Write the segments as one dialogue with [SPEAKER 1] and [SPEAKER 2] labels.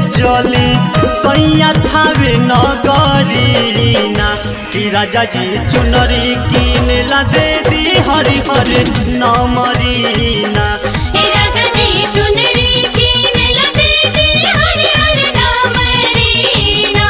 [SPEAKER 1] चली सैया थावे नगरीना कि राजा जी चुनरी किन ला दे दी हरि हरि नमरीना
[SPEAKER 2] हे राजा जी चुनरी कीन ला देवी हरि हरि नाम रीना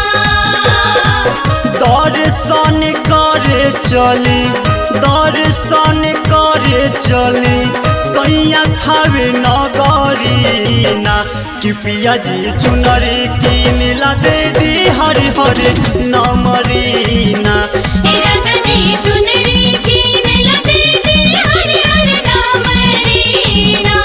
[SPEAKER 1] दर्शन करे चली दर्शन करे चली सैया थावे नगरीना कि पिया जी चुनरी किन ला दे दी हरि हरि नमरीना
[SPEAKER 2] हे राजा जी चुनरी कीन ला देवी हरि हरि नाम रीना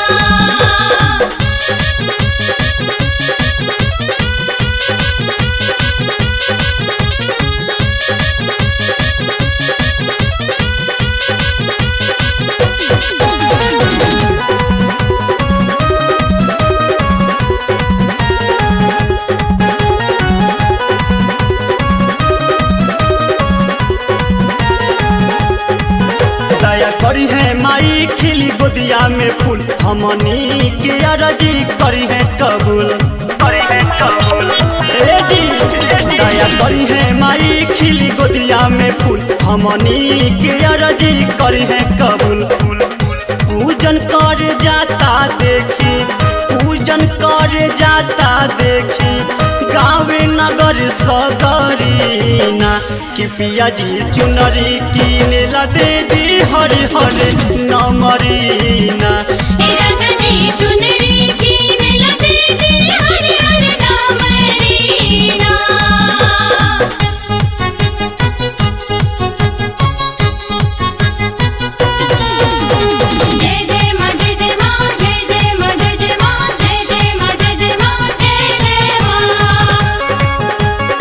[SPEAKER 1] दया करी है माई खिली गोदिया में फूल हमनी के अरजी करी है कबूल करी है कबूल ए जी दया करी है माई खिली गोदिया में फूल हमनी के अरजी करी है कबूल पूजन कर जाता देखी पूजन कर जाता देखी गावे नगर सगरीना कि पिया जी चुनरी किन ला दे दी हरि हरि नमरीना
[SPEAKER 2] हे राजा जी चुनरी कीन ला देवी हरि हरि नाम रीना जय जय मां जय जय मां जय जय मां जय जय मां जय जय मां जय जय मां जय जय मां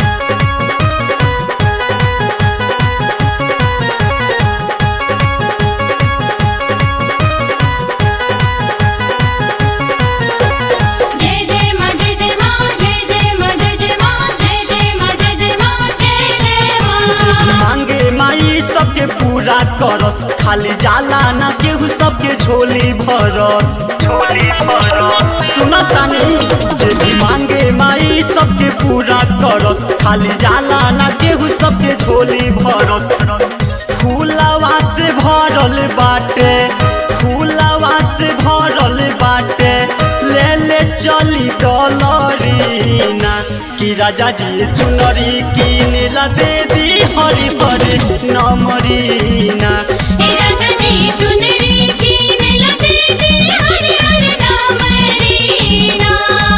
[SPEAKER 2] जय जय मां जय जय मां जय जय मां जय जय मां जय जय मां जय जय मां जय जय मां
[SPEAKER 1] मांगे माई सबके पूरा करस खाली जाला ना केहू सबके झोली भरस झोली भरस सुनतानी जे मांगे माई सबके पूरा करस खाली जाला ना केहू सबके झोली भरस फूलवा से भरल बाटे फूलवा से भरल बाटे ले ले चली डॉलरीना कि राजा जी चुनरी किन ला दे दी हरि हरि नमरीना
[SPEAKER 2] हे राजा जी चुनरी कीन ला देवी हरि हरि नाम रीना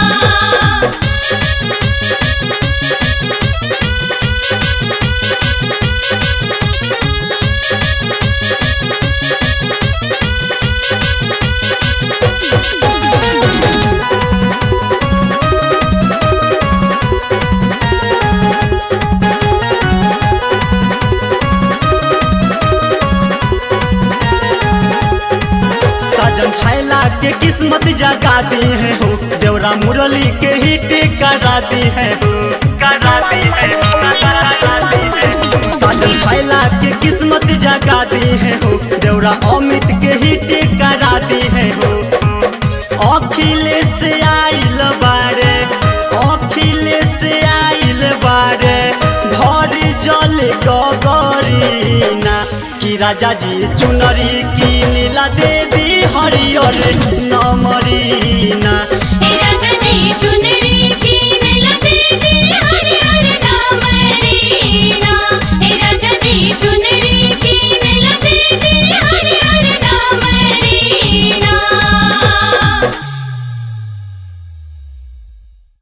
[SPEAKER 1] साजन छैला के किस्मत जगा दी है हो देवरा मुरली के हिट करा दी है हो करा दी है साजन छैला के किस्मत जगा दी है हो देवरा अमित के हिट करा दी है हो अखिलेश आइल बारे अखिलेश आइल बारे घर जल गगरीना कि राजा जी चुनरी किन ला दे दी हरियर नमरीना
[SPEAKER 2] हे राजा जी चुनरी